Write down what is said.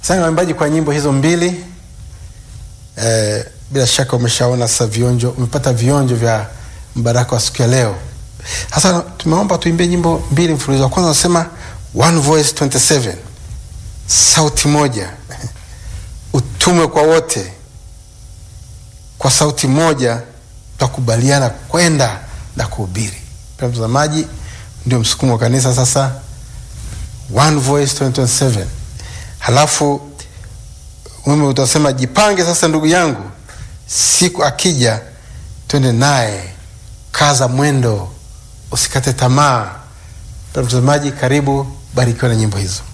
Asante waimbaji kwa nyimbo hizo mbili. Eh, bila shaka umeshaona sasa vionjo, umepata vionjo vya mbaraka wa siku ya leo. Sasa tumeomba tuimbie nyimbo mbili mfululizo. Wa kwanza unasema one voice 27, sauti moja, utume kwa wote, kwa sauti moja tutakubaliana kwenda na kuhubiri. Pia mtazamaji, ndio msukumo wa kanisa sasa, one voice 27. Halafu mimi utasema jipange sasa, ndugu yangu, siku akija twende naye, kaza mwendo, usikate tamaa. Pia mtazamaji, karibu, barikiwa na nyimbo hizo.